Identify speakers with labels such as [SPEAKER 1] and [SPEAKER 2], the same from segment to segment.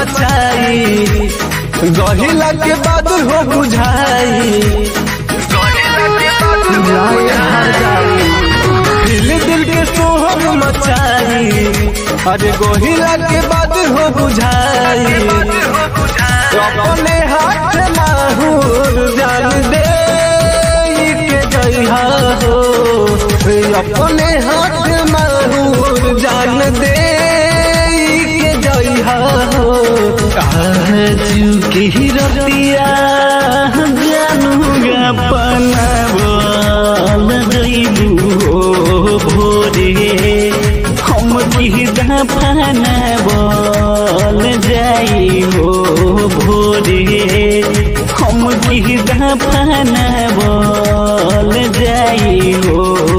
[SPEAKER 1] मचाई गहिला के बाद हो बुझाई जाए हर जाए दिल दिल के सोहर मचाई अरे गोहिला के बाद हो बुझाई अपने हाथ माहूर जान दे के जइहा हो अपने हाथ माहूर जान दे के जइहा हो
[SPEAKER 2] आजू के रतिया जानूगा पनावल जइबू हो भोरे हम की दफनावल जाई हो भोरे हम की दफनावल जाई हो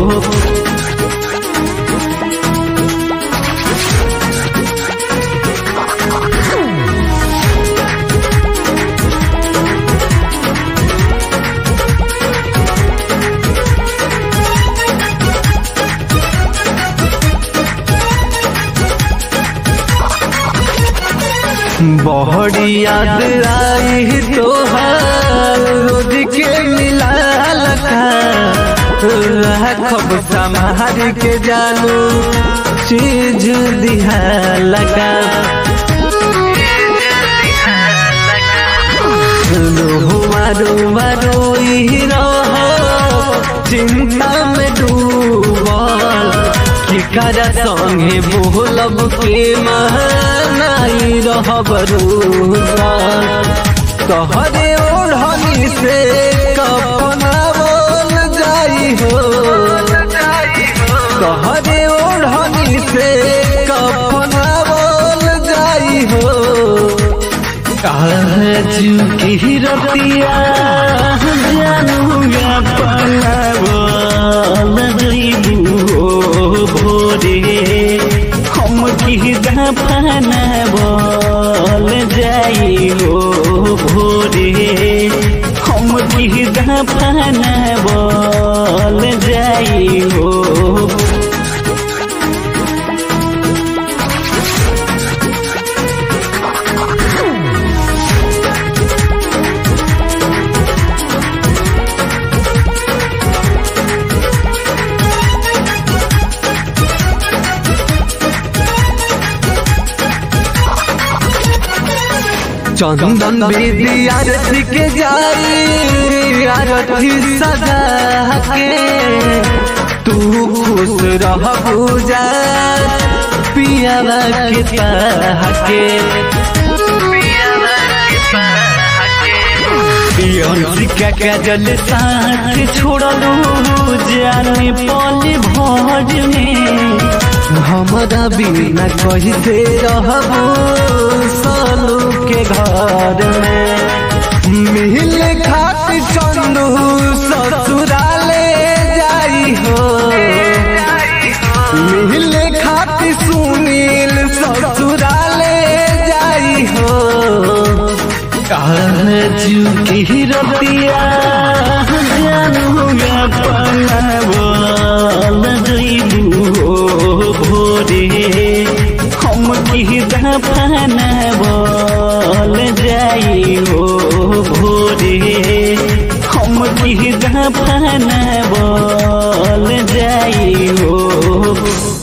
[SPEAKER 1] बहड़ी याद आई तोहार रोज के मिला खब संभार के जानू चीज दिहा लगा रोहुआ रोवा रोई रहो चिंता में डूबल कि कर संगे बोलब के महनाई रहब रूसल तोहरे ओढ़नी से कपनावल जाई हो तोहरे ओढ़नी से कपनावल जाई हो
[SPEAKER 2] काजू की रतिया जानूगा पनावल जइबू हो भोरे हम की दफनावल जाई हो भोरे हम की दफनावल जाई हो
[SPEAKER 1] चंदन बेदी आरती के जाई आरती सजा के तू खुश रह पूजा पियावा के के
[SPEAKER 2] अंशिका का जल साथ छोड़लू जाने पल भोज में
[SPEAKER 1] हमारा बिना कैसे रहबो सालू के घर में मिल खात चंदू ससुराले जाई हो मिल खात सुनील ससुराले जाई हो
[SPEAKER 2] काजू की रतिया जानूगा पनावल जइबू हो भोरे हम की दफनावल जाई हो भोरे हम की दफनावल जाई हो